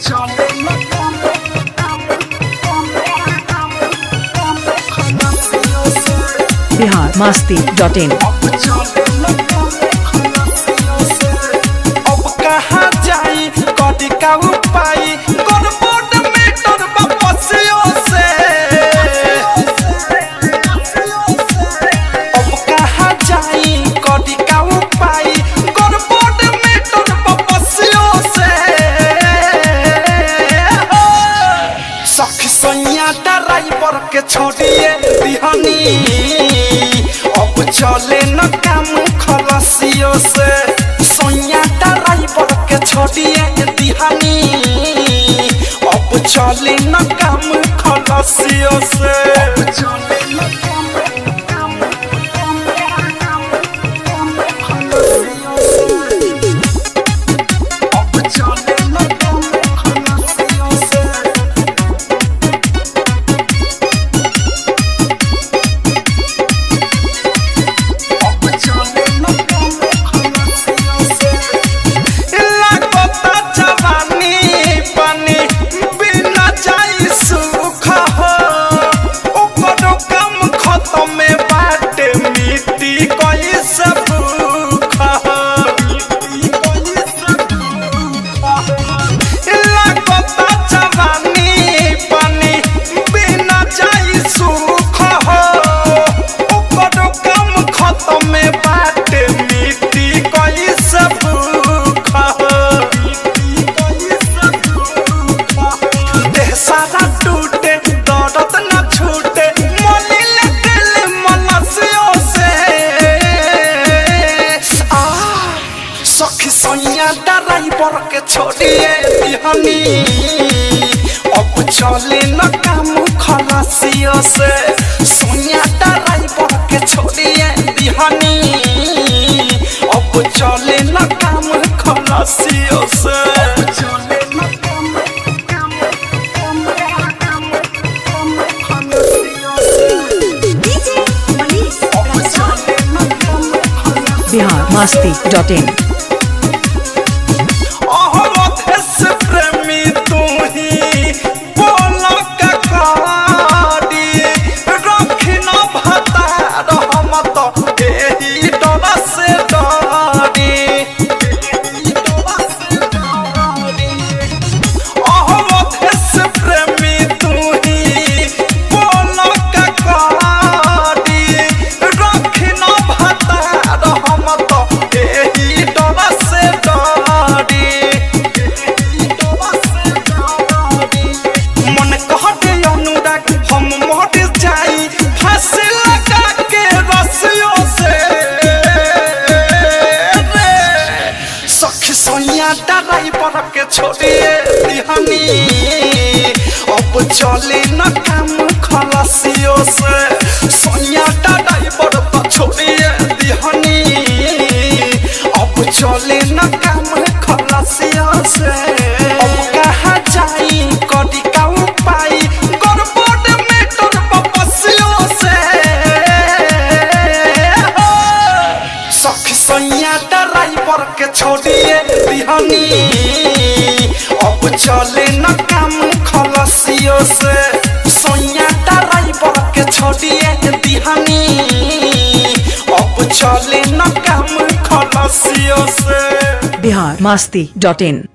Bihar Masti dot in अब कहाँ जाई कदी का उपाय गड़बड़ मीटर बपसियो से अब कहाँ जाई कदी का उपाय गड़बड़ मीटर बपसियो से सखी सैया ड्राइवर के छोड़िए दिहनी अब चले न काम खलसियो से सैया ड्राइवर के छोड़िए दिहनी अब चले न काम खलसियो से अब चले न काम अब चले न काम खलसियो से लागता जवानी पानी बिना जाई सुख हो ओकरो काम खत्म में बाटे मिट्टी कोई सब भूख हो लागता जवानी पानी बिना जाई सुख हो ओकरो काम खत्म में बाटे मिट्टी कोई सब भूख हो देह सारा टूटे दर्द न छूटे मोली लगल मनसियों से आ सखी सैया ड्राइवर के छोड़िए बिहनी अब चले न काम खलासियों से सैया ड्राइवर के छोड़िए बिहनी अब चले न काम खलासियों से अब चले न बिहार मस्ती डॉट इन अहमदेश प्रेमी तू ही बोल ककारी रखी न भता रहमत एही डर से डरी अहमदेश प्रेमी तू ही बोल ककारी रखी न भता रहमत एही डर से डरी मन कहते अनुराग हम मर जाई फांसी लगा के रस्सियों से रे सखी सोनिया ड्राइवर के छोड़िए दिहनी अब चले न काम खलासियों से सोनिया ड्राइवर तो छोड़िए दिहनी अब चले न काम खलासियों से अब कहाँ जाई कदी का उपाय गड़बड़ मीटर बपसियों से सखी सैया ड्राइवर के छोड़िए दिहनी अब चले न काम खलसियों से सैया ड्राइवर के छोड़िए दिहनी अब चले न काम खलसियों से बिहार मस्ती डॉट इन